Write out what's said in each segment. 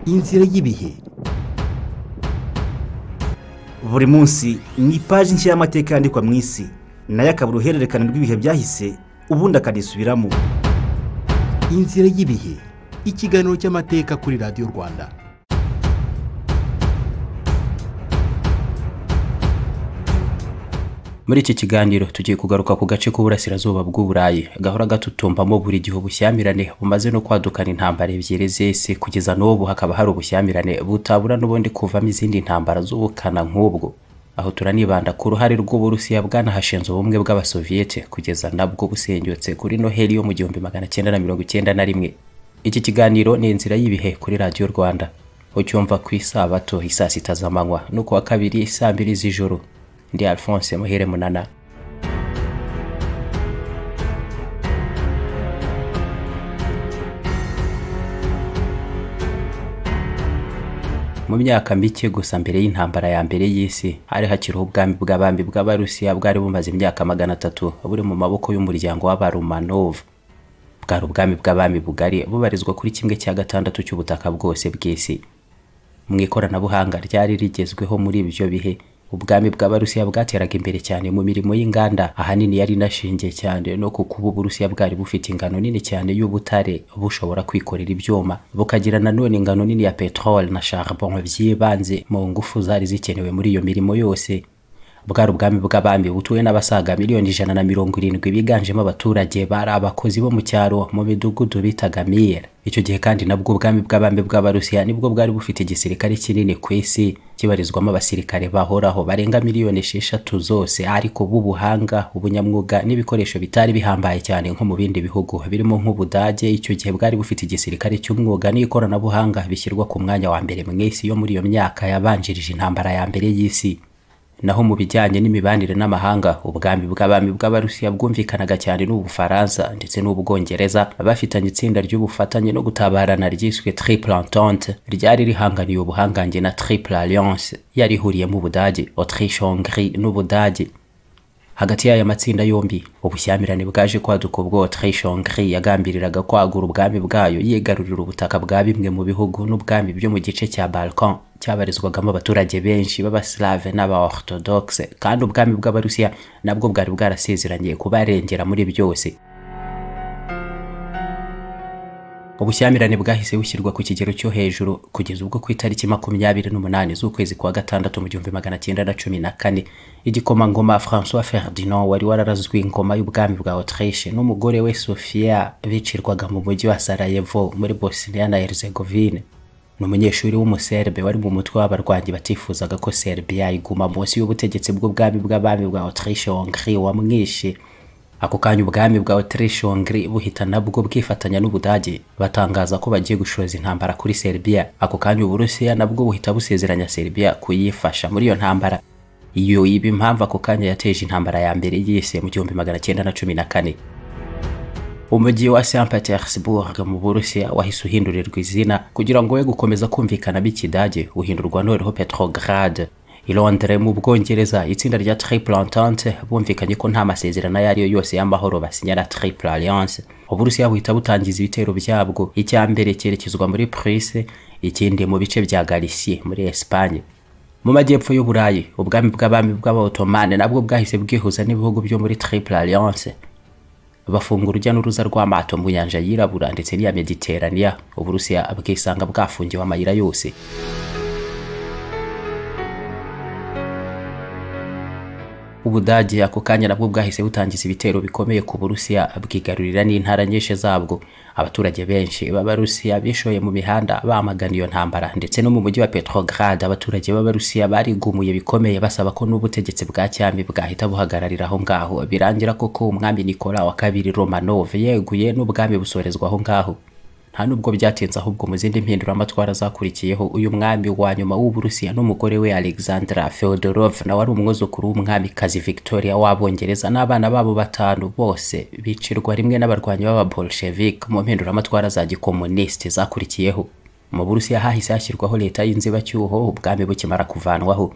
inzira y'ibihe buri munsi ni ipaji nshya y'amateka yandikwa mu isi nayo akaba uruhererekane rw'ibihe byahise ubundi akanisubiramo inzira y'ibihe ikiganiro cy'amateka kuri radiyo rwanda muri iki kiganiro tugiye kugaruka ku gace k'uburasirazuba bw'uburayi gahora gatutumbamo buri gihe ubushyamirane bumaze no kwadukana intambara ebyiri z'isi kugeza n'ubu hakaba hari ubushyamirane butabura n'ubundi kuvamo izindi ntambara z'ubukana nk'ubwo aho turanibanda ku ruhare rw'uburusiya bwanahashinze ubumwe bw'abasoviyete kugeza nabwo busenyutse kuri noheli yo mu gihumbi magana cyenda na mirongo icyenda na rimwe iki kiganiro ni inzira y'ibihe kuri radiyo rwanda ucyumva ku isabato isaa sita z'amanywa no ku wa kabiri saa mbiri z'ijoro ndi alphonse muhire munana mu myaka mike gusa mbere y'intambara ya mbere y'isi hari hakiriho ubwami bw'abami bw'abarusiya bwari bumaze imyaka magana atatu buri mu maboko y'umuryango w'abaromanov bwari ubwami bw'abami bugari bubarizwa kuri kimwe cya gatandatu cy'ubutaka bwose bw'isi mu ikoranabuhanga ryari rigezweho muri ibyo bihe ubwami bw'abarusiya bwateraga imbere cyane mu mirimo y'inganda ahanini yari inashingiye cyane no ku kuba uburusiya bwari bufite ingano nini cyane y'ubutare bushobora kwikorera ibyuma bukagira nanone ingano nini ya peteroli na charbon by'ibanze mu ngufu zari zikenewe muri iyo mirimo yose bwari ubwami bw'abami butuwe n'abasaga miliyoni ijana na mirongo irindwi biganjemo abaturage bari abakozi bo mu cyaro mu midugudu bitaga miyera icyo gihe kandi nabwo ubwami bw'abami bw'abarusiya nibwo bwari bufite igisirikare kinini ku isi kibarizwamo abasirikare bahoraho barenga miliyoni esheshatu zose ariko b'ubuhanga ubunyamwuga n'ibikoresho bitari bihambaye cyane nko mu bindi bihugu birimo nk'ubudage icyo gihe bwari bufite igisirikare cy'umwuga n'ikoranabuhanga bishyirwa ku mwanya wa mbere mu isi yo muri iyo myaka yabanjirije intambara ya mbere y'isi naho mu bijyanye n'imibanire n'amahanga ubwami bw'abami bw'abarusiya bwumvikanaga cyane n'ubufaransa ndetse n'ubwongereza bafitanye itsinda ry'ubufatanye no gutabarana ryiswe triple entente ryari rihanganiye ubuhangange na triple alliance yari ihuriyemo ubudage autriche hongrie n'ubudage hagati y'aya matsinda yombi ubushyamirane bwaje kwaduka ubwo autriche hongrie yagambiriraga kwagura ubwami bwayo yigarurira ubutaka bwa bimwe mu bihugu n'ubwami byo mu gice cya balkan cyabarizwagamo abaturage benshi b'abaslave n'abaorthodoxe kandi ubwami bw'abarusiya nabwo bwari bwarasezeranye kubarengera muri byose ubushyamirane bwahise bushyirwa ku kigero cyo hejuru kugeza ubwo ku itariki makumyabiri n'umunani z'ukwezi kwa gatandatu mu gihumbi magana cyenda na cumi na kane igikomangoma francois ferdinand wari wararazwe ingoma y'ubwami bwa autriche n'umugore we sofia bicirwaga mu mujyi wa sarajevo muri bosnia na herzegovine ni umunyeshuri w'umuserbe wari mu mutwe w'abarwanyi batifuzaga ko serbiya iguma munsi y'ubutegetsi bw'ubwami bw'abami bwa autriche hongrie wamwishe ako kanya ubwami bwa autriche hongrie buhita nabwo bwifatanya n'ubudage batangaza ko bagiye gushoza intambara kuri serbiya ako kanya uburusiya nabwo buhita busezeranya serbiya kuyifasha muri iyo ntambara iyo iba impamvu ako kanya yateje intambara ya mbere y'isi mu gihumbi magana cyenda na cumi na kane umujyi wa St Petersburg mu Burusiya wahise uhindurirwa izina kugira ngo we gukomeza kumvikana b'ikidage uhindurwa noneho Petrograd i Londres mu Bwongereza itsinda rya Triple Entente bumvikanye ko nta masezerano ayo ari yo yose y'amahoro basinya na Triple Alliance Uburusiya buhita butangiza ibitero byabwo icya mbere cyerekezwa muri Prusse ikindi mu bice bya Galicia muri Espagne mu majyepfo y'uburayi ubwami bw'abami bw'abaotomane nabwo bwahise bwihuza n'ibihugu byo muri Triple Alliance bafunga urujya n'uruza rw'amato mu nyanja yirabura ndetse n'iya mediteraniya uburusiya bwisanga bwafungiwe amayira yose ubudage ako kanya nabwo bwahise butangiza ibitero bikomeye ku burusiya bwigarurira n'intara nyinshi zabwo abaturage benshi b'abarusiya bishoye mu mihanda bamagana iyo ntambara ndetse no mu mujyi wa petrograd abaturage b'abarusiya barigumuye bikomeye basaba ko n'ubutegetsi bwa cyami bwahita buhagararira aho ngaho birangira koko umwami nikola wa kabiri romanov yeguye n'ubwami busorezwa aho ngaho nta nubwo byatinze ahubwo mu zindi mpinduramatwara zakurikiyeho uyu mwami wa nyuma w'uburusiya n'umugore we alexandra feodorov nawe ari umwuzukuru w'umwamikazi victoria w'abongereza n'abana babo batanu bose bicirwa rimwe n'abarwanyi b'ababolshevik mu mpinduramatwara za gikomunisiti zakurikiyeho mu burusiya hahise hashyirwaho leta y'inzibacyuho ubwami bukimara kuvanwaho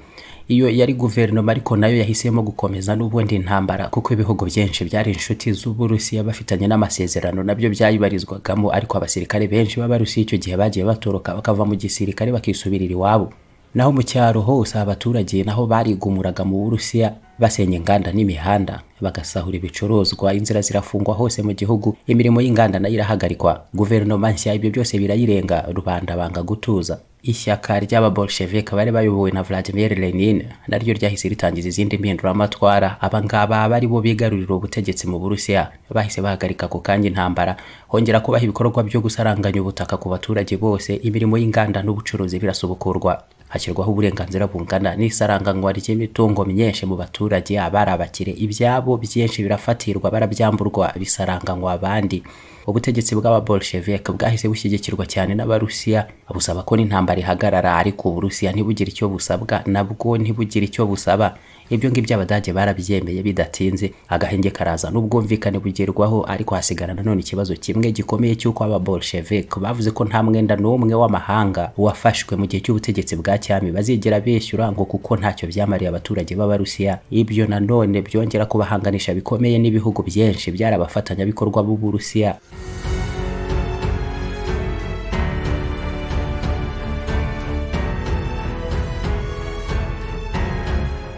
iyo yari guverinoma ariko nayo yahisemo gukomeza n'ubundi intambara kuko ibihugu byinshi byari inshuti z'uburusiya bafitanye n'amasezerano nabyo byayibarizwagamo ariko abasirikare benshi b'abarusiya icyo gihe bagiye batoroka bakava mu gisirikare bakisubirira iwabo naho mu cyaro hose abaturage naho barigumuraga mu burusiya basenya inganda n'imihanda bagasahura ibicuruzwa inzira zirafungwa hose mu gihugu imirimo y'inganda nayo irahagarikwa guverinoma nshya ibyo byose birayirenga rubanda banga gutuza ishyaka ry'ababolshevike bari bayobowe na vladimir lenin naryo ryahise ritangiza izindi mpinduramatwara abangaba bari bo bigarurira ubutegetsi mu burusiya bahise bahagarika ako kanya intambara hongera kubaha ibikorwa byo gusaranganya ubutaka ku baturage bose imirimo y'inganda n'ubucuruzi birasubukurwa hashyirwaho uburenganzira bungana n'isaranganywa ry'imitungo myinshi mu baturage abari abakire ibyabo byinshi birafatirwa barabyamburwa bisaranganywa abandi ubutegetsi bw'ababolshevike bwahise bushyigikirwa cyane n'abarusiya busaba ko n'intambara ihagarara ariko uburusiya ntibugire icyo busabwa nabwo ntibugire icyo busaba ibyo ngibyo abadage barabyemeye bidatinze agahenge karaza n'ubwumvikane bugerwaho ariko hasigara nanone ikibazo kimwe gikomeye cy'uko ababolshevike bavuze ko nta mwenda n'umwe w'amahanga wafashwe mu gihe cy'ubutegetsi bwa cyami bazigera bishyura ngo kuko ntacyo byamariye abaturage b'abarusiya ibyo nanone byongera kubahanganisha bikomeye n'ibihugu byinshi byari abafatanyabikorwa b'uburusiya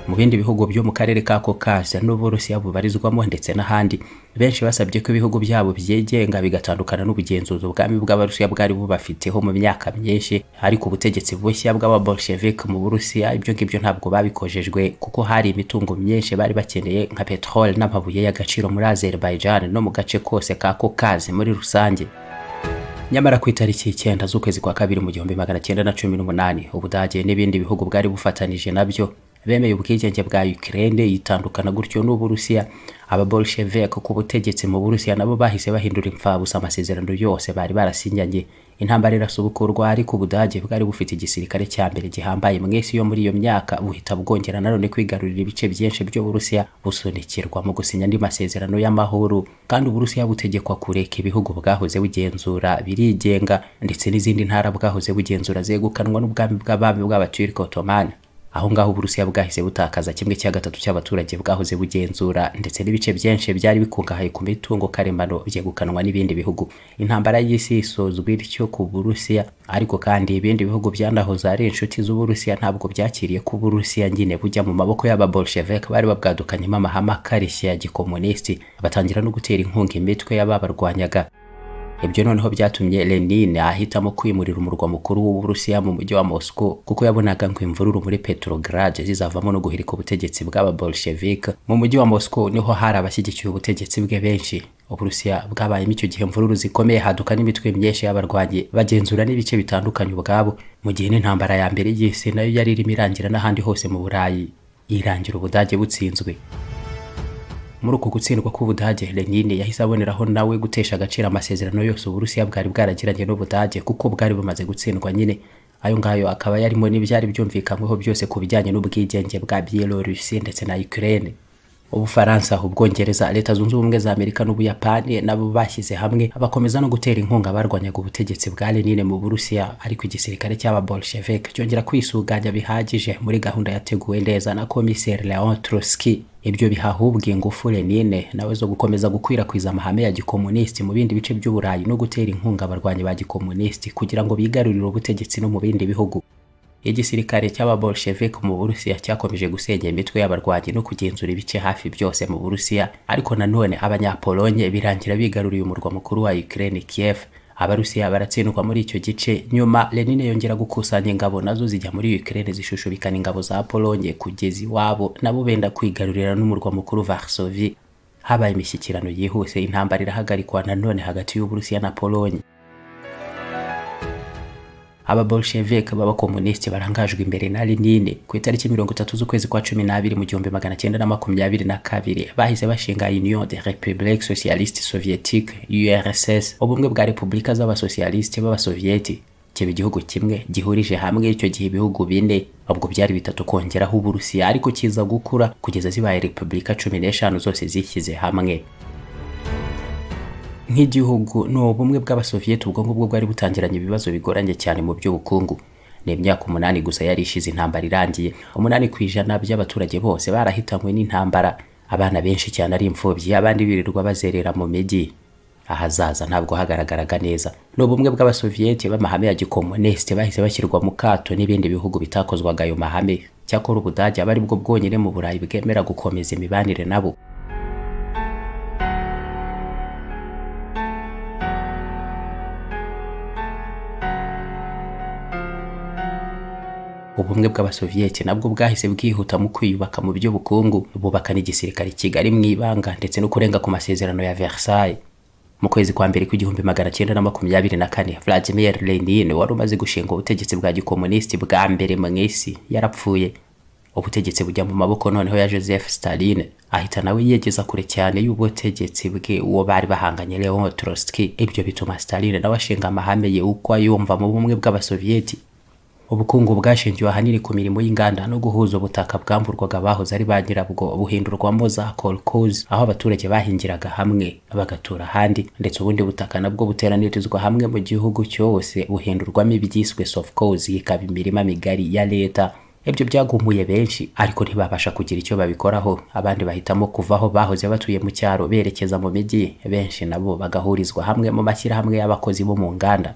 mu bindi bihugu byo mu karere ka Caucase n'Uburusiya bubarizwamo ndetse n'ahandi benshi basabye ko ibihugu byabo byigenga bigatandukana n'ubugenzuzi ubwami bw'Abarusiya bwari bubafiteho mu myaka myinshi ariko ubutegetsi bushya bw'ababolshevik mu Burusiya ibyo ngibyo ntabwo babikojejwe kuko hari imitungo myinshi bari bakeneye nka petrole n'amabuye y'agaciro muri Azerbaijan no mu gace kose ka Caucase muri rusange nyamara ku itariki icyenda z'ukwezi kwa kabiri mu gihumbi magana cyenda na cumi n'umunani ubudage n'ibindi bihugu bwari bufatanije nabyo bemeye ubwigenge bwa Ukraine yitandukana gutyo n'Uburusiya ababolshevik ku butegetsi mu Burusiya nabo bahise bahindura impfabusa amasezerano yose bari barasinyanye intambara irasubukurwa ariko Ubudage bwari bufite igisirikare cya mbere gihambaye mwese yo muri iyo myaka buhita bwongera nanone kwigarurira ibice byinshi byo Burusiya busunikirwa mu gusinya andi masezerano y'amahoro kandi Uburusiya butegekwa kureka ibihugu bwahoze bugenzura birigenga ndetse n'izindi ntara bwahoze bugenzura zegukanwa n'ubwami bw'abami bw'abaturiko Ottoman aho ngaho uburusiya bwahise butakaza kimwe cya gatatu cy'abaturage bwahoze bugenzura ndetse n'ibice byinshi byari bikungahaye ku mitungo karemano byegukanwa n'ibindi bihugu intambara y'isi isozwa ityo ku burusiya ariko kandi ibindi bihugu byanahoze ari inshuti z'uburusiya ntabwo byakiriye ko uburusiya nyine bujya mu maboko y'ababolshevik bari babwadukanyemo amahame akarishye ya gikomunisiti batangira no gutera inkunga imitwe y'ababarwanyaga ibyo noneho byatumye Lenin ahitamo kwimurira umurwa mukuru w'Uburusiya mu mujyi wa Moscow kuko yabonaga ngo imvururu muri Petrograd zizavamo no guhirika ubutegetsi bw'ababolshevik mu mujyi wa Moscow niho hari abashyigikiye ubutegetsi bwe benshi Uburusiya bwabayemo icyo gihe imvururu zikomeye haduka n'imitwe myinshi y'abarwanyi bagenzura n'ibice bitandukanye ubwabo mu gihe n'intambara ya mbere y'isi nayo yari irimo irangira n'ahandi hose mu Burayi irangira ubudage butsinzwe muri uku gutsindwa k'ubudage lenin yahise aboneraho nawe gutesha agaciro amasezerano yose uburusiya bwari bwaragiranye n'ubudage kuko bwari bumaze gutsindwa nyine ayo ngayo akaba yarimo n'ibyari byumvikanyweho byose ku bijyanye n'ubwigenge bwa byelorusi ndetse na ukraine ubufaransa ubwongereza leta zunze ubumwe za amerika n'ubuyapani nabo bashyize hamwe bakomeza no gutera inkunga barwanyaga ubutegetsi bwa lenine mu burusiya ariko igisirikare cy'ababolshevik cyongera kwisuganya bihagije muri gahunda yateguwe neza na komiseri leon troski ibyo bihahubwa ingufu lenine nawe zo gukomeza gukwirakwiza amahame ya gikomunisiti mu bindi bice by'uburayi no gutera inkunga abarwanyi ba gikomunisiti kugira ngo bigarurire ubutegetsi no mu bindi bihugu igisirikare cy'ababolshevik mu burusiya cyakomeje gusenya imitwe y'abarwanyi no kugenzura ibice hafi byose mu burusiya ariko nanone abanyapolonye birangira bigaruriye umurwa mukuru wa ukraine kiev abarusiya baratsindwa muri icyo gice nyuma lenine yongera gukusanya ingabo nazo zijya muri ukraine zishushubikana ingabo za polonye kugeza iwabo nabo benda kwigarurira n'umurwa mukuru varsovi habaye imishyikirano yihuse intambara irahagarikwa nanone hagati y'uburusiya na polonye ababolshevike b'abakomunisiti barangajwe imbere na Lenine ku itariki mirongo itatu z'ukwezi kwa cumi n'abiri mu gihumbi magana cyenda na makumyabiri na kabiri bahise bashinga union de republique socialiste soviétique urss ubumwe bwa repubulika z'abasosiyalisite b'abasoviyeti kiba igihugu kimwe gihurije hamwe icyo gihe ibihugu bine ubwo byari bitatu kongeraho uburusiya ariko kiza gukura kugeza zibaye repubulika cumi n'eshanu zose zishyize hamwe nk'igihugu ni ubumwe bw'abasoviyeti ubwo ngubwo bwari butangiranye ibibazo bigoranye cyane mu by'ubukungu ni imyaka umunani gusa yari ishize intambara irangiye umunani ku ijana by'abaturage bose barahitanywe n'intambara abana benshi cyane ari imfubyi abandi birirwa bazerera mu mijyi ahazaza ntabwo hagaragaraga neza ni ubumwe bw'abasoviyeti b'amahame ya gikomunisite bahise bashyirwa mu kato n'ibindi bihugu bitakozwaga ayo mahame cyakora ubudage aba ari bwo bwonyine mu burayi bwemera gukomeza imibanire nabo ubumwe bw'abasoviyeti nabwo bwahise bwihuta mu kwiyubaka mu by'ubukungu bubaka n'igisirikare kigali mu ibanga ndetse no kurenga ku masezerano ya versailles mu kwezi kwa mbere kw'igihumbi magana cyenda na makumyabiri na kane vladimir lenin wari umaze gushinga ubutegetsi bwa gikomunisiti bwa mbere mu isi yarapfuye ubutegetsi bujya mu maboko noneho ya joseph stalin ahita nawe yegeza kure cyane y'ubutegetsi bwe uwo bari bahanganye leon trotsky ibyo bituma stalin nawe ashinga amahame ye uko ayumva mu bumwe bw'abasoviyeti ubukungu bwashingiwe ahanini ku mirimo y'inganda no guhuza ubutaka bwamburwaga abahoze ari ba nyirabwo buhindurwamo za kolkoze aho abaturage bahingiraga hamwe bagatura ahandi ndetse ubundi butaka nabwo buteranirizwa hamwe mu gihugu cyose buhindurwamo ibyiswe sofcoze ikaba imirima migari ya leta ibyo byagumuye benshi ariko ntibabasha kugira icyo babikoraho abandi bahitamo kuva aho bahoze batuye mu cyaro berekeza mu mijyi benshi nabo bagahurizwa hamwe mu mashyirahamwe y'abakozi bo mu nganda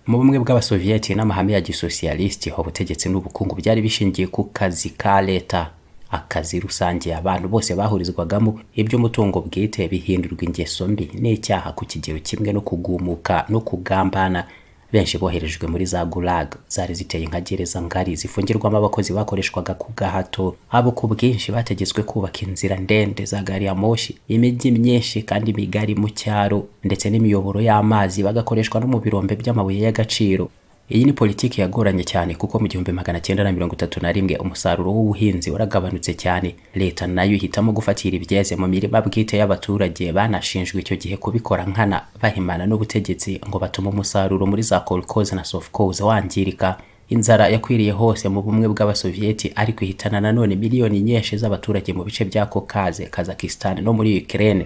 mu bumwe bw'abasoviyeti n'amahame ya gisosiyalisiti ubutegetsi n'ubukungu byari bishingiye ku kazi ka leta akazi rusange abantu bose bahurizwagamo iby'umutungo bwite bihindurwa ingeso mbi n'icyaha ku kigero kimwe no kugumuka no kugambana benshi boherejwe muri za gulag zari ziteye nka gereza ngari zifungirwamo abakozi bakoreshwaga ku gahato abo ku bwinshi bategetswe kubaka inzira ndende za gari ya moshi imijyi myinshi kandi migari mu cyaro ndetse n'imiyoboro y'amazi bagakoreshwa no mu birombe by'amabuye y'agaciro iyi ni politiki yagoranye cyane kuko mu gihumbi magana cyenda na mirongo itatu na rimwe umusaruro w'ubuhinzi waragabanutse cyane leta nayo ihitamo gufatira ibyeze mu mirima bwite y'abaturage banashinjwe icyo gihe kubikora nkana bahimana n'ubutegetsi ngo batume umusaruro muri za kolkoze na sofcoze wangirika inzara yakwiriye hose mu bumwe bw'abasoviyeti ariko ihitana nanone miliyoni nyinshi z'abaturage mu bice bya kokaze kazakistan no muri ukraine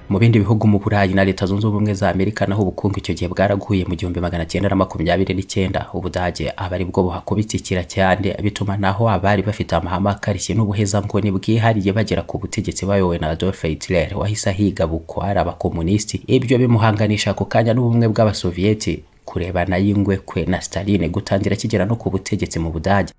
mu bindi bihugu mu burayi na leta zunze ubumwe za amerika naho ubukungu icyo gihe bwaraguye mu gihumbi magana cyenda na makumyabiri n'icyenda ubudage aba ari bwo buhakubitsikira cyane bituma naho abari bafite amahame akarishye n'ubuhezanguni bwihariye bagera ku butegetsi bayobowe na adolf hitler wahise ahiga bukwara abakomunisiti ibyo bimuhanganisha ako kanya n'ubumwe bw'abasoviyeti kurebana y'ingwe kwe na staline gutangira kigera no ku butegetsi mu budage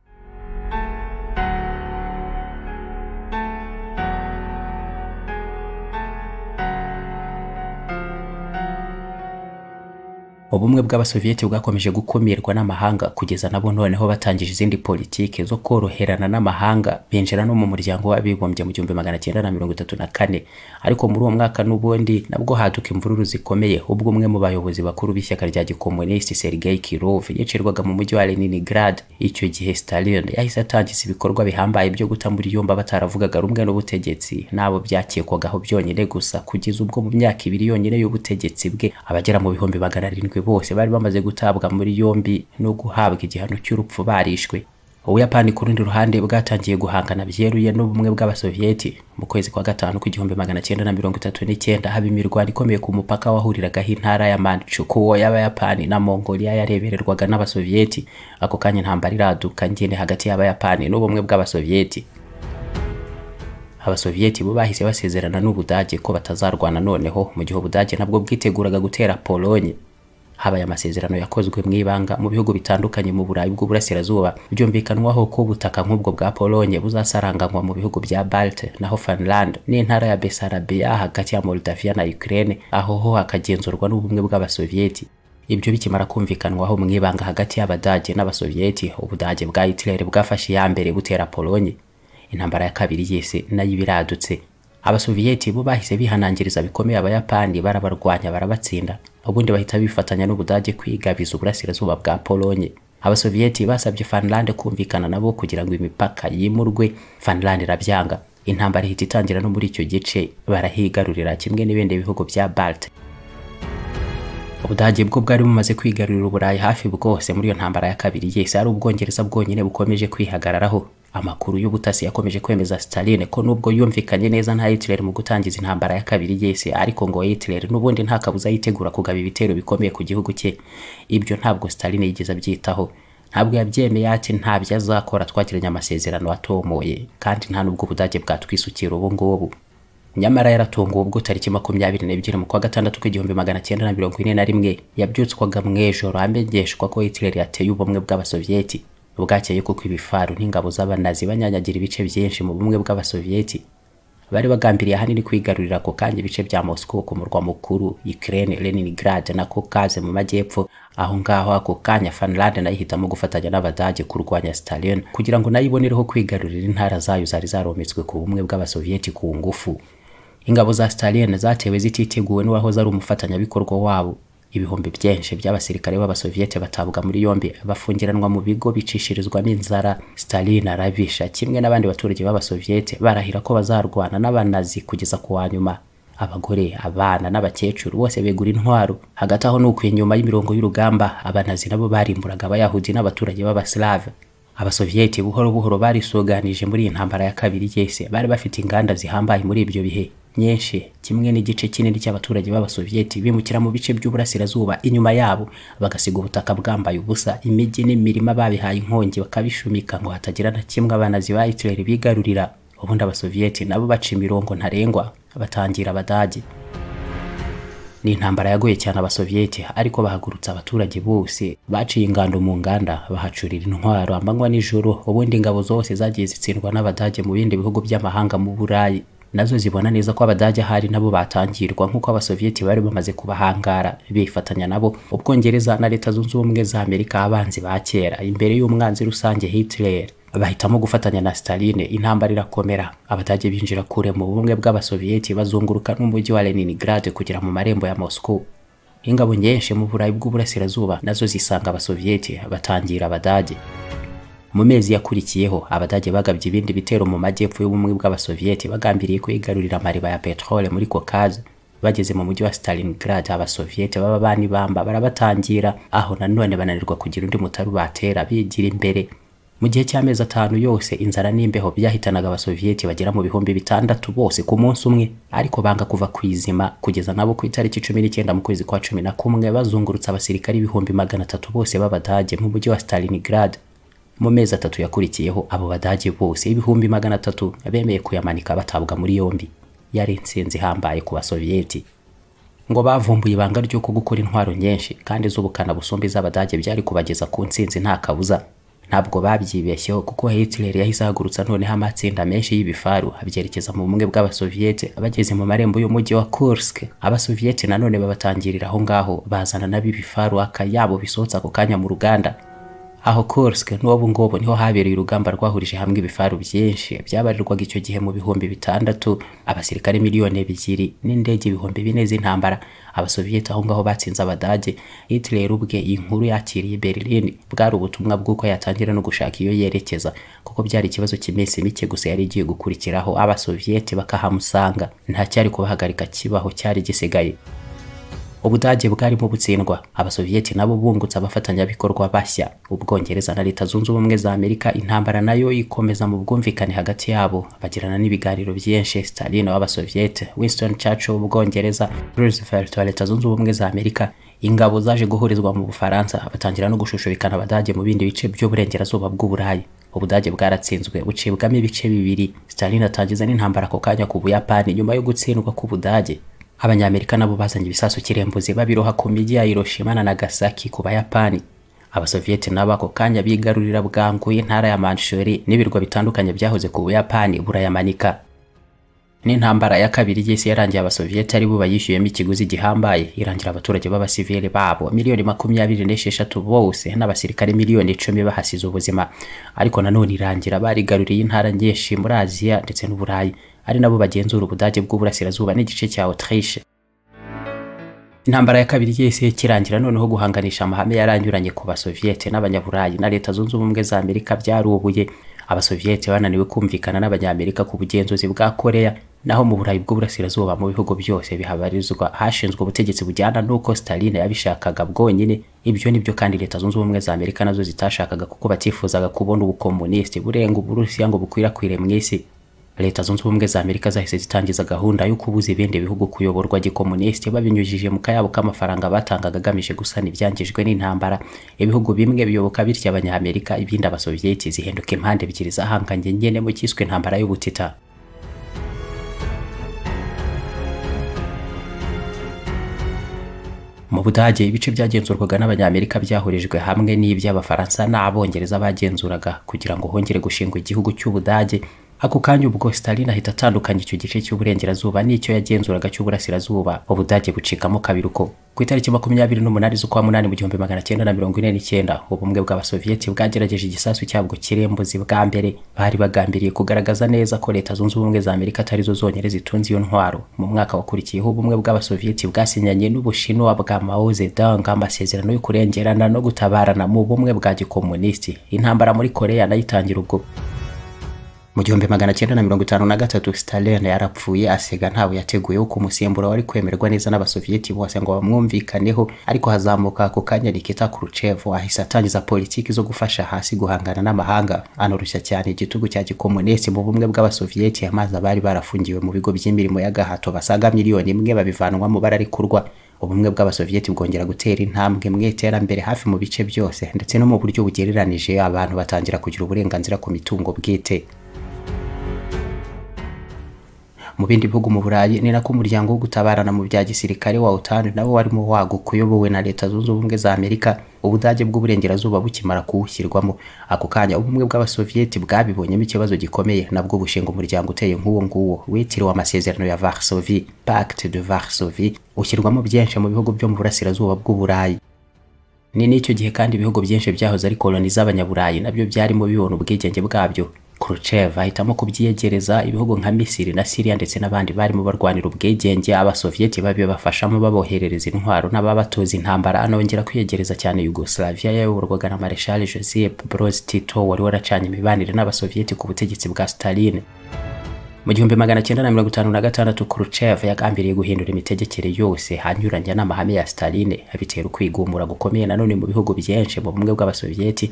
ubumwe bw'abasoviyeti bwakomeje gukumirwa n'amahanga kugeza nabo noneho batangije izindi politiki zo koroherana n'amahanga binjira no mu muryango w'abibumbye mu gihumbi magana cyenda na mirongo itatu na kane ariko muri uwo mwaka n'ubundi nabwo haduka imvururu zikomeye ubwo umwe mu bayobozi bakuru b'ishyaka rya gikomunisiti sergei kirov yicirwaga mu mujyi wa leningrad icyo gihe stalin yahise atangiza ibikorwa bihambaye byo guta muri yomba bataravugaga rumwe n'ubutegetsi n'abo byakekwagaho byonyine gusa kugeza ubwo mu myaka ibiri yonyine y'ubutegetsi bwe abagera mu bihumbi magana arindwi bose bari bamaze gutabwa muri yombi no guhabwa igihano cy'urupfu barishwe ubuyapani ku rundi ruhande bwatangiye guhangana byeruye n'ubumwe bw'abasoviyeti mu kwezi kwa gatanu k'igihumbi magana cyenda na mirongo itatu n'icyenda haba imirwano ikomeye ku mupaka wahuriragaho intara ya manchukuo y'abayapani na mongolia yarebererwaga n'abasoviyeti ako kanya intambara iraduka ngene hagati y'abayapani n'ubumwe bw'abasoviyeti abasoviyeti bo bahise basezerana n'ubudage ko batazarwana noneho mu gihe ubudage nabwo bwiteguraga gutera polonye habaye amasezerano yakozwe mu ibanga mu bihugu bitandukanye mu burayi bw'uburasirazuba byumvikanwaho ko ubutaka nk'ubwo bwa polonye buzasaranganywa mu bihugu bya balte naho finland n'intara ya besarabiya hagati ya moldavia na ukraine aho ho hakagenzurwa n'ubumwe bw'abasoviyeti ibyo bikimara kumvikanwaho mu ibanga hagati y'abadage n'abasoviyeti ubudage bwa hitler bwafashe iya mbere butera polonye intambara ya kabiri yese nayo ibiradutse abasoviyeti bo bahise bihanangiriza bikomeye abayapani barabarwanya barabatsinda ubundi bahita bifatanya n'ubudage kwigabiza uburasirazuba bwa polonye abasoviyeti basabye finland kumvikana nabo kugira ngo imipaka yimurwe finland irabyanga intambara ihita itangira no muri icyo gice barahigarurira kimwe n'ibindi bihugu bya balte ubudage bwo bwari bumaze kwigarurira uburayi hafi bwose muri iyo ntambara ya kabiri yese ari ubwongereza bwonyine bukomeje kwihagararaho amakuru y'ubutasi yakomeje kwemeza Staline ko nubwo yumvikanye neza na Hitler mu gutangiza intambara ya kabiri y'isi ariko ngo Hitler n'ubundi nta kabuza yitegura kugaba ibitero bikomeye ku gihugu cye ibyo ntabwo Staline yigeze abyitaho ntabwo yabyemeye ati nta byo azakora twagiranye amasezerano atomoye kandi nta n'ubwo ubudage bwatwisukira ubu ngubu nyamara yaratunguwe ubwo tariki makumyabiri n'ebyiri mu kwa gatandatu w'igihumbi magana cyenda na mirongo ine na rimwe yabyutswaga mu ijoro amenyeshwa ko Hitler yateye ubumwe bw'abasovieti bwakeye kuko ibifaru n'ingabo z'abanazi banyanyagira ibice byinshi mu bumwe bw'abasovieti bari bagambiriye ahanini kwigarurira ako kanya ibice bya Moscow ku murwa mukuru Ukraine Leningrad na Caucase mu majyepfo aho ngaho ako kanya Finland nayo ihitamo gufatanya n'Abadage kurwanya Stalin kugira ngo nayo ibonereho kwigarurira intara zayo zari zarometswe ku bumwe bw'abasovieti ku ngufu ingabo za Stalin zatewe zititeguwe n'uwahoze ari umufatanyabikorwa wabo ibihumbi byinshi by'abasirikare b'abasoviete batabwa muri yombi bafungiranwa mu bigo bicishirizwamo inzara Stalin arabisha kimwe n'abandi baturage b'abasoviete barahira ko bazarwana n'abanazi kugeza ku wa nyuma abagore abana n'abakecuru bose begura intwaro hagati aho nuko inyuma y'imirongo y'urugamba abanazi nabo barimburaga abayahudi n'abaturage b'abaslave abasovieti buhoro buhoro barisuganije muri iyi ntambara ya kabiri y'isi bari bafite inganda zihambaye muri ibyo bihe nyinshi kimwe n'igice kinini cy'abaturage b'abasovieti bimukira mu bice by'uburasirazuba inyuma yabo bagasiga ubutaka bwambaye ubusa imijyi n'imirima babihaye inkongi bakabishumika ngo hatagira na kimwe abanazi ba Hitler bigarurira ubundi abasovieti nabo baca imirongo ntarengwa batangira abadage ni intambara yagoye cyane abasovieti ariko bahagurutse abaturage bose baciye ingando mu nganda bahacurira intwaro amanywa n'ijoro ubundi ingabo zose zagiye zitsindwa n'abadage mu bindi bihugu by'amahanga mu burayi nazo zibona neza ko abadage ahari nabo batangirwa nk'uko abasovieti bari bamaze kubahangara bifatanya nabo ubwongereza na leta zunze ubumwe za amerika abanzi ba kera imbere y'umwanzi rusange hitler bahitamo gufatanya na staline intambara irakomera abadage binjira kure mu bumwe bw'abasovieti bazunguruka n'umujyi wa leningrad kugera mu marembo ya moscow ingabo nyinshi mu burayi bw'uburasirazuba nazo zisanga abasovieti batangira abadage mu mezi yakurikiyeho abadage bagabye ibindi bitero mu majyepfo y'ubumwe bw'abasovieti bagambiriye kwigarurira amariba ya petrole muri kokaze bageze mu mujyi wa stalingrad abasovieti baba banibamba barabatangira aho nanone bananirwa kugira undi mutari batera bigira imbere mu gihe cy'amezi atanu yose inzara n'imbeho byahitanaga abasovieti bagera mu bihumbi bitandatu bose ku munsi umwe ariko banga kuva ku izima kugeza nabo ku itariki cumi n'icyenda mu kwezi kwa cumi na kumwe bazungurutse abasirikari ibihumbi magana atatu bose b'abadage mu mujyi wa stalingrad mu mezi atatu yakurikiyeho abo badage bose ibihumbi magana atatu bemeye kuyamanika batabwa muri yombi yari intsinzi ihambaye ku basovieti ngo bavumbuye ibanga ry'uko gukora intwaro nyinshi kandi z'ubukana busumba iz'abadage byari kubageza ku ntsinzi nta kabuza ntabwo babyibeshyeho kuko hitler yahise ahagurutsa noneho amatsinda menshi y'ibifaru abyerekeza mu bumwe bw'abasovieti bageze mu marembo y'umujyi wa kursk abasovieti nanone babatangirira aho ngaho bazana n'ab'ibifaru akayabo bisohotse ako kanya mu ruganda aho Kursk n'ubu ngubu niho habereye urugamba rwahurije hamwe ibifaru byinshi byabarirwaga icyo gihe mu bihumbi bitandatu abasirikare miliyoni ebyiri n'indege ibihumbi bine z'intambara abasovieti aho ngaho batsinze abadage Hitler ubwe iyi nkuru yakiriye Berlin bwari ubutumwa bw'uko yatangira no gushaka iyo yerekeza kuko byari ikibazo cy'iminsi mike gusa yari igiye gukurikiraho abasovieti bakahamusanga nta cyari kubahagarika kibaho cyari gisigaye ubudage bwarimo butsindwa abasovieti nabo bungutse abafatanyabikorwa bashya ubwongereza na leta zunze ubumwe za amerika intambara nayo ikomeza mu bwumvikane hagati yabo bagirana n'ibiganiro byinshi stalin w'abasovieti winston churchill w'ubwongereza roosevelt wa leta zunze ubumwe za amerika ingabo zaje guhurizwa mu bufaransa batangira no gushushubikana abadage mu bindi bice by'uburengerazuba bw'uburayi ubudage bwaratsinzwe bucibwamo ibice bibiri stalin atangiza n'intambara ako kanya ku buyapani nyuma yo gutsindwa k'ubudage abanyamerika nabo bazanye ibisasu kirembuzi babiroha ku mijyi ya Hiroshima na Nagasaki ku Bayapani abasovieti nabo ako kanya bigarurira bwangu intara ya Manchuri n'ibirwa bitandukanye byahoze ku Buyapani burayamanika n'intambara ya kabiri y'isi yarangiye abasovieti ari bo bayishyuyemo ikiguzi gihambaye irangira abaturage b'abasivili babo miliyoni makumyabiri n'esheshatu bose n'abasirikare miliyoni icumi bahasize ubuzima ariko nanone irangira barigaruriye intara nyinshi muri aziya ndetse n'uburayi ari nabo bagenzura ubudage bw'uburasirazuba n'igice cya Autriche intambara ya kabiri y'isi ikirangira noneho guhanganisha amahame yaranyuranye ku basovieti n'abanyaburayi na leta zunze ubumwe za amerika byarubuye abasovieti bananiwe kumvikana n'abanyamerika ku bugenzuzi bwa koreya naho mu burayi bw'uburasirazuba mu bihugu byose bihabarizwa hashinzwe ubutegetsi bujyana n'uko Stalin yabishakaga bwonyine ibyo nibyo kandi leta zunze ubumwe za amerika nazo zitashakaga kuko batifuzaga kubona ubukomunisiti burenga uburusiya ngo bukwirakwire mu isi leta zunze ubumwe za amerika zahise zitangiza gahunda yo kubuza ibindi bihugu kuyoborwa gikomunisiti babinyujije mu kayabo k'amafaranga batangaga agamije gusana ibyangijwe n'intambara ibihugu bimwe biyoboka bityo abanyamerika ibindi abasovieti zihinduka impande ebyiri zahanganye nyene mu cyiswe intambara y'ubutita mu budage ibice byagenzurwaga n'abanyamerika byahurijwe hamwe n'iby'abafaransa n'abongereza bagenzuraga kugira ngo hongere gushingwa igihugu cy'ubudage ako kanya ubwo stalin ahita atandukanya icyo gice cy'uburengerazuba n'icyo yagenzuraga cy'uburasirazuba ubudage bucikamo kabiri uko ku itariki makumyabiri n'umunani z'ukwa munani mu gihumbi magana cyenda na mirongo ine n'icyenda ubumwe bw'abasoviyeti bwagerageje igisasu cyabwo kirembuzi bwa mbere bari bagambiriye kugaragaza neza ko leta zunze ubumwe za amerika atarizo zonyine zitunze iyo ntwaro mu mwaka wakurikiyeho ubumwe bw'abasoviyeti bwasinyanye n'ubushinwa bwa mao zedong amasezerano yo kurengerana no gutabarana mu bumwe bwa gikomunisiti intambara muri koreya nayo itangira ubwo mu gihumbi magana cyenda na mirongo itanu na gatatu stalin yarapfuye asiga ntawe yateguyeho ko umusimbura wari kwemerwa neza n'abasoviyeti bose ngo bamwumvikaneho ariko hazamuka ako kanya nikita khruchev ahise atangiza politiki zo gufasha hasi guhangana n'amahanga anorushya cyane igitugu cya gikomunisi mu bumwe bw'abasoviyeti amazi abari barafungiwe mu bigo by'imirimo y'agahato basaga miliyoni imwe babivanwamo bararikurwa ubumwe bw'abasoviyeti bwongera gutera intambwe mu iterambere hafi mu bice byose ndetse no mu buryo bugereranije abantu batangira kugira uburenganzira ku mitungo bwite mu bindi bihugu mu burayi ni nako umuryango wo gutabarana mu bya gisirikare wa otan nawo warimo waguka uyobowe na leta zunze ubumwe za amerika ubudage bw'uburengerazuba bukimara kuwushyirwamo ako kanya ubumwe bw'abasoviyeti bwabibonyemo ikibazo gikomeye nabwo bushinga umuryango uteye nk'uwo nguwo witiriwe amasezerano ya varsovie pacte de varsovie ushyirwamo byinshi mu bihugu byo mu burasirazuba bw'uburayi ni n'icyo gihe kandi ibihugu byinshi byahoze ari koloni z'abanyaburayi nabyo byarimo bibona ubwigenge bwabyo Khrushchev ahitamo kubyiyegereza ibihugu nka Misiri na Syria ndetse n'abandi barimo barwanira ubwigenge abasovieti babibafashamo baboherereza intwaro n'ababatoza intambara anongera kwiyegereza cyane Yugoslavia yayoborwaga na Marshal Joseph Broz Tito wari waracanye imibanire n'abasovieti ku butegetsi bwa Stalin mu gihumbi magana cyenda na mirongo itanu na gatandatu Khrushchev yagambiriye guhindura imitegekere yose hanyuranya n'amahame ya Stalin bitera ukwigumura gukomeye nanone mu bihugu byinshi mu bumwe bw'abasovieti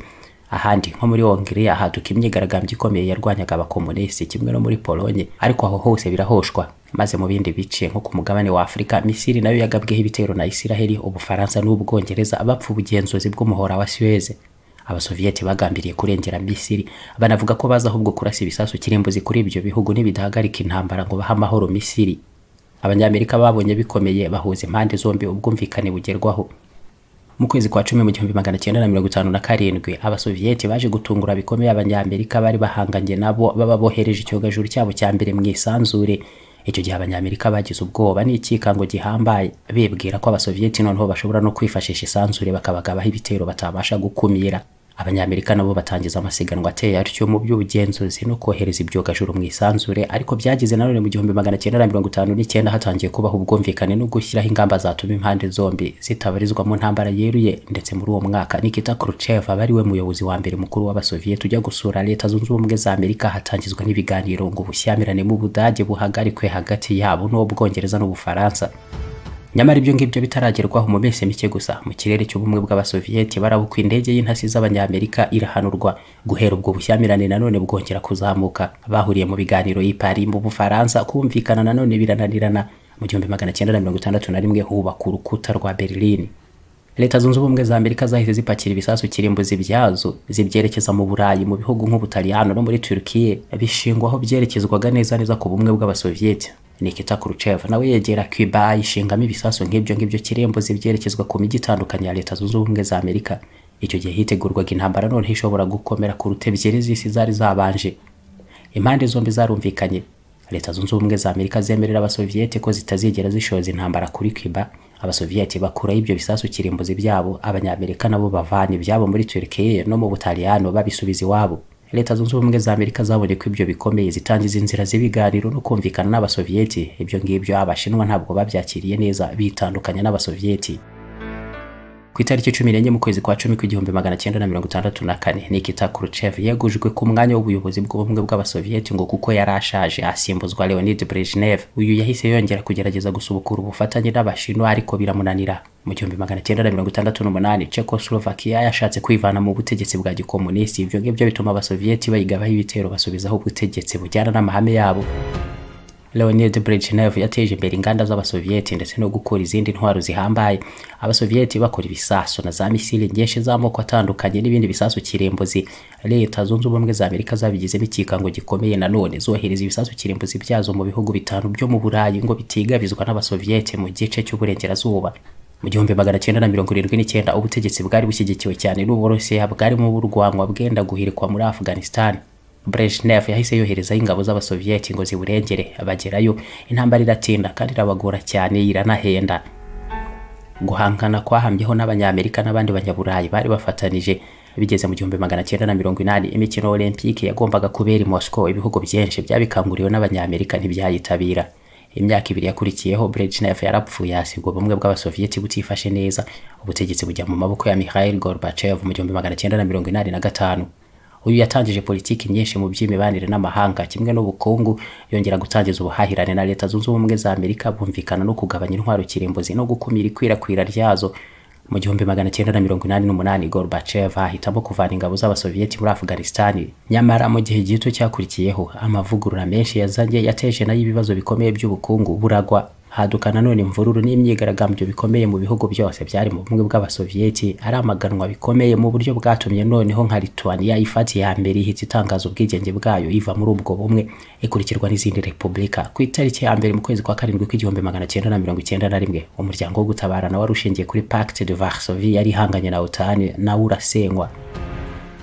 ahandi nko muri Hongiriya haduka imyigaragambyo ikomeye yarwanyaga abakomunisiti kimwe no muri Polonye ariko aho hose birahoshwa maze mu bindi bice nko ku mugabane wa Afurika Misiri nayo yagabweho ibitero na Isiraheli Ubufaransa n'Ubwongereza bapfa ubugenzuzi bw'umuhora wa Suez abasoviyeti bagambiriye kurengera Misiri banavuga ko baza ahubwo kurasa ibisasu kirimbuzi kuri ibyo bihugu nibidahagarika intambara ngo bahe amahoro Misiri abanyamerika babonye bikomeye bahuza impande zombi ubwumvikane bugerwaho mu kwezi kwa cumi mu gihumbi magana cyenda na mirongo itanu na karindwi abasoviyeti baje gutungura bikomeye abanyamerika bari bahanganye nabo baba bohereje icyogajuru cyabo cya mbere mu isanzure icyo gihe abanyamerika bagize ubwoba n'ikikango gihambaye bibwira ko abasoviyeti noneho bashobora no kwifashisha isanzure bakabagabaho ibitero batabasha gukumira abanyamerika nabo batangiza amasiganwa ateye atyo mu by'ubugenzuzi no kohereza ibyogajuru mu isanzure ariko byagize nanone mu gihumbi magana cyenda na mirongo itanu n'icyenda hatangiye kubaho ubwumvikane no gushyiraho ingamba zatuma impande zombi zitabarizwa mu ntambara yeruye ndetse muri uwo mwaka Nikita Khrushchev aba ari we muyobozi wa mbere mukuru w'abasoviyeti ujya gusura leta zunze ubumwe za Amerika hatangizwa n'ibiganiro ngo ubushyamirane mu Budage buhagarikwe hagati yabo n'ubwongereza n'ubufaransa nyamara ibyo ngibyo bitaragerwaho mu minsi mike gusa mu kirere cy'ubumwe bw'abasoviyeti barabuka indege y'intasi z'abanyamerika irahanurwa guhera ubwo bushyamirane nanone bwongera kuzamuka bahuriye mu biganiro y'i Paris mu Bufaransa kumvikana nanone birananirana mu gihumbi magana cyenda na mirongo itandatu na rimwe hubaka urukuta rwa Berlin leta zunze ubumwe za amerika zahise zipakira ibisasu kirimbuzi byazo zibyerekeza mu burayi mu bihugu nk'ubutaliyano no muri turukiye bishingwaho byerekezwaga neza neza ku bumwe bw'abasoviyeti Nikita Khrushchev nawe yegera Cuba ayishingamo ibisasu nk'ibyo ngibyo kirimbuzi byerekezwa ku mijyi itandukanye ya leta zunze ubumwe za Amerika icyo gihe hitegurwaga intambara none ishobora gukomera ku ruta ebyiri z'isi zari zabanje impande zombi zarumvikanye leta zunze ubumwe za Amerika zemerera abasoviyeti ko zitazigera zishoza intambara kuri Cuba abasoviyeti bakuraho ibyo bisasu kirimbuzi byabo abanyamerika nabo bavana ibyabo muri Turkiye no mu Butaliyano babisubiza iwabo leta zunze ubumwe za amerika zabonye ko ibyo bikomeye zitangiza inzira z'ibiganiro no kumvikana n'abasoviyeti ibyo ngibyo abashinwa ntabwo babyakiriye neza bitandukanya n'abasoviyeti ku itariki cumi n'enye mu kwezi kwa cumi kw'igihumbi magana cyenda na mirongo itandatu na kane nikita Khrushchev yegujwe ku mwanya w'ubuyobozi bw'ubumwe bw'abasoviyeti ngo kuko yari ashaje asimbuzwa leonid brezhnev uyu yahise yongera kugerageza gusubukura ubufatanye n'abashinwa ariko biramunanira mu gihumbi magana cyenda na mirongo itandatu n'umunani Czechoslovakia yashatse kwivana mu butegetsi bwa gikomunisti ibyo ngibyo bituma abasoviyeti bayigabaho ibitero basubizaho ubutegetsi bujyana n'amahame yabo Leonid Brezhnev yateje imbere inganda z'abasoviyeti ndetse no gukora izindi ntwaro zihambaye abasoviyeti bakora ibisasu na za misile nyinshi z'amoko atandukanye n'ibindi bisasu kirimbuzi leta zunze ubumwe za amerika zabigizemo ikikango gikomeye nanone zohereza ibisasu kirimbuzi byazo mu bihugu bitanu byo mu burayi ngo bitigabizwa n'abasoviyeti mu gice cy'uburengerazuba mu gihumbi magana cyenda na mirongo irindwi n'icyenda ubutegetsi bwari bushyigikiwe cyane n'uburusiya bwarimo burwanwa bwenda guhirikwa muri afghanistan Brezhnev yahise yoherezaho ingabo z'abasoviyeti ngo ziburengere bagerayo intambara iratinda kandi irabagora cyane iranahenda guhangana kwahambyeho n'abanyamerika n'abandi banyaburayi bari bafatanije bigeze mu gihumbi magana cyenda na mirongo inani imikino olempike yagombaga kubera i moscow ibihugu byinshi byabikanguriwe n'abanyamerika ntibyayitabira imyaka ibiri yakurikiyeho Brezhnev yarapfuye hasigwa ubumwe bw'abasoviyeti butifashe neza ubutegetsi bujya mu maboko ya Mikhail Gorbachev mu gihumbi magana cyenda na mirongo inani na gatanu uyu yatangije politiki nyinshi mu by'imibanire n'amahanga kimwe n'ubukungu yongera gutangiza ubuhahirane na leta zunze ubumwe za amerika bumvikana no kugabanya intwaro kirimbuzi no gukumira ikwirakwira ryazo mu gihumbi magana cyenda na mirongo inani n'umunani gorbachev ahitamo kuvana ingabo z'abasoviyeti muri afghanistan nyamara mu gihe gito cyakurikiyeho amavugurura menshi yazanye yateje nayo ibibazo bikomeye by'ubukungu buragwa haduka nanone imvururu n'imyigaragambyo bikomeye mu bihugu byose byari mu bumwe bw'abasoviyeti ari amaganwa bikomeye mu buryo bwatumye noneho nka lituania ifata iya mbere ihita itangaza ubwigenge bwayo iva muri ubwo bumwe ikurikirwa n'izindi repubulika ku itariki ya mbere mu kwezi kwa karindwi kw'igihumbi magana cyenda na mirongo icyenda na rimwe umuryango wo gutabarana wari ushingiye kuri pacte de varsovie yari ihanganye na otan nawe urasenywa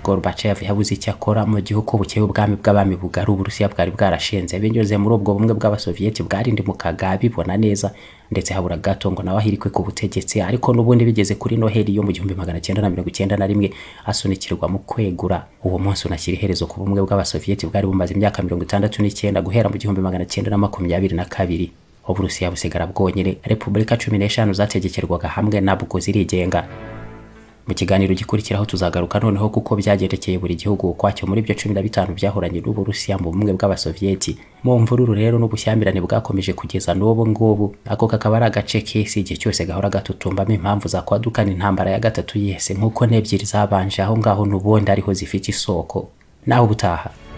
Gorbachev yabuze icyo akora mu gihugu bukeye ubwami bw'abami bugari uburusiya bwari bwarashinze binyuze muri ubwo bumwe bw'abasoviyeti bwarindimukaga bibona neza ndetse habura gato ngo nawe ahirikwe ku butegetsi ariko n'ubundi bigeze kuri noheli yo mu gihumbi magana cyenda na mirongo icyenda na rimwe asunikirwa mu kwegura uwo munsi unashyira iherezo ku bumwe bw'abasoviyeti bwari bumaze imyaka mirongo itandatu n'icyenda guhera mu gihumbi magana cyenda na makumyabiri na kabiri uburusiya busigara bwonyine repubulika cumi n'eshanu zategekerwaga hamwe nabwo zirigenga mu kiganiro gikurikiraho tuzagaruka noneho kuko byagendekeye buri gihugu ukwacyo muri byo cumi na bitanu byahoranye n'uburusiya mu bumwe bw'abasoviyeti mu mvururu rero n'ubushyamirane bwakomeje kugeza n'ubu ngubu ako kakaba ari agace k'isi igihe cyose gahora gatutumbamo impamvu zakwadukana intambara ya gatatu y'isi nk'uko n'ebyiri zabanje aho ngaho n'ubundi ariho zifite isoko naho ubutaha